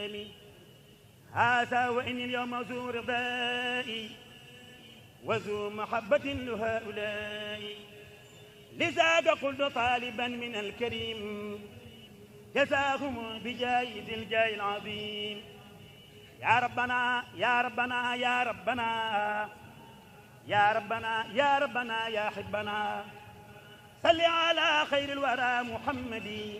هذا وإني اليوم ذو رضائي وذو محبة لهؤلاء لذاك قلت طالبا من الكريم جزاهم بجايد الجاي العظيم يا ربنا يا ربنا يا ربنا يا ربنا يا ربنا يا حبنا صل على خير الورى محمد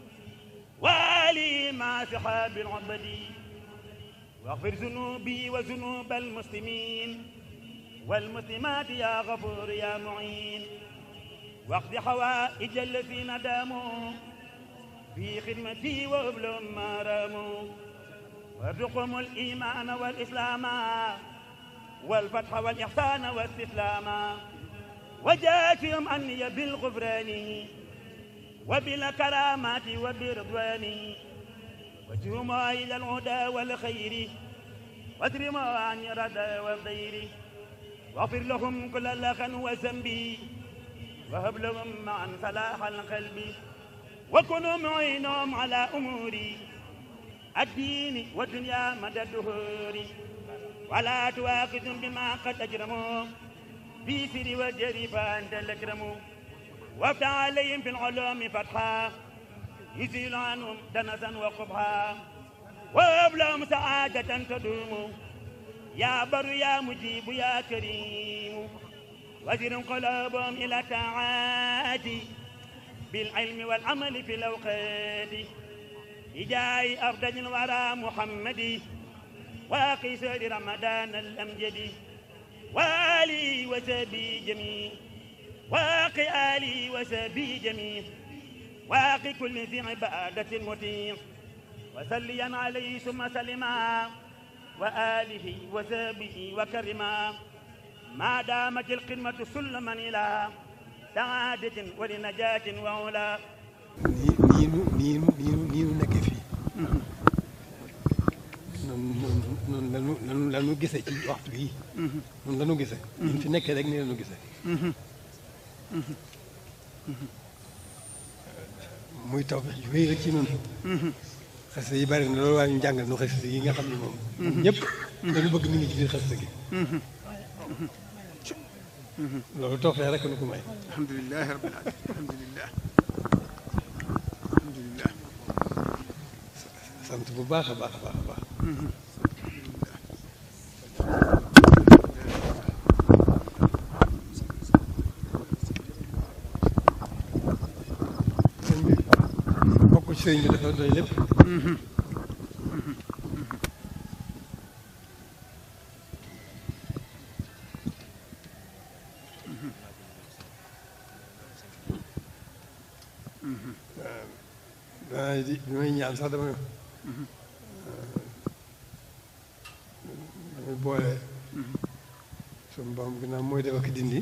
وآله مع صحاب العبد واغفر ذنوبي وذنوب المسلمين والمسلمات يا غفور يا معين واقض حوائج الذين داموا في خدمتي وابلهم ما راموا وارزقهم الإيمان والإسلام والفتح والإحسان والاستسلام وجاتهم أني بالغفران وبالكرامات وبرضوان وجهم إلى الهدى والخير واترم عن الردى والضير واغفر لهم كل لخن وذنبي وهب لهم معا صلاح القلب وكونوا معينهم على أموري الدين والدنيا مدى الدهور ولا تواخذهم بما قد أجرموا في سر وجري فأنت الأكرم وافتح عليهم في العلوم فتحا يزيل عنهم دنسا وقبحا وهب لهم سعادة تدوم يا بر يا مجيب يا كريم وزر قلوبهم إلى الطاعات بالعلم والعمل في الأوقات إجاي أفضل الورى محمد واقي سر رمضان الأمجد وآلي وسبي جميع واقي آلي وسبي جميع واقي كل ذي عبادة مطيع وسليا عليه ثم سلما وآله وسبه وكرما ما دامت القمة سلما إلى سعادة ولنجاة وعلا nii nii nu nii nu nii nu nekkee fii noonu noonu lanu lanu lanu gisee ci waxtu bii noonu lanu gisee ñun fi nekkee rek nii lanu gisee muy taw bi ju wéy rek ci noonu xasida yi bari na loolu waaye ñu jàngal nu xasida yi nga xam ne moom ñëpp dañu bëgg mi ngi ci biir xasida gi loolu tawfeex rek nu ko may alhamdulilah rabbil alamin alhamdulilah alhamdulilah sant bu baax a baax a baax a baax sëñ bi bokk ci sëñ bi dafa doy lépp waaw di bi may ñaan sax dama damay boole suñu borom ginnaaw mooy def ak dindi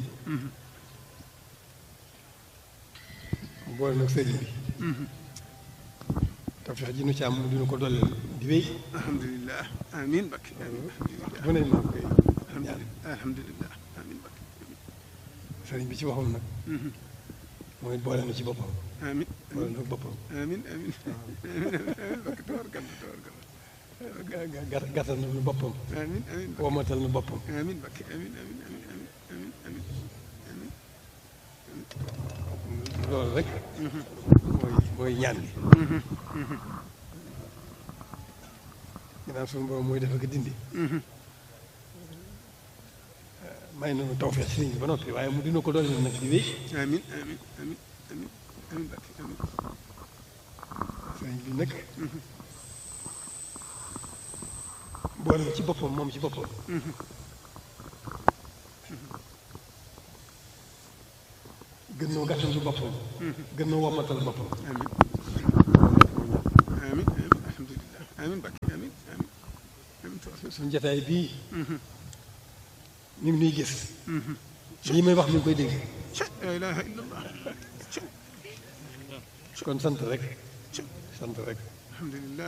mu boole nag sëriñ bi tawfeex ji nu ci am dina ko dolleel di wéy alhamdulilah amin bakk amin bu ne maa ngi koy ñaan alhamdulilah amin bakk sëriñ bi ci waxam nag mooy boole na ci boppam amin boole na boppam amin amin amin bakk tabarkalla tabarkalla gàtt gàttal na nu boppam amin amin bakk womatal na boppam amin bakk amin amin amin amin amin amin amin loolu rek mooy mooy ñaan gi ginnaaw suñu borom mooy def ak dindi may nañu tawfeex sëriñ bi ba noppi waaye mu dina ko doon nag di wéy amin amin amin amin amin bakk amin sëriñ bi nag boole ci boppam moom ci boppam gën noo gàttal ci boppam gën noo womatal boppam amin amin amin alhamdulilah amin bakk amin amin amin tabarkalla suñu jataay bii mi ngi nuy gis lii may wax mi ngi koy dégg la ilaha illallah kon sant rek sant rek alhamdulilah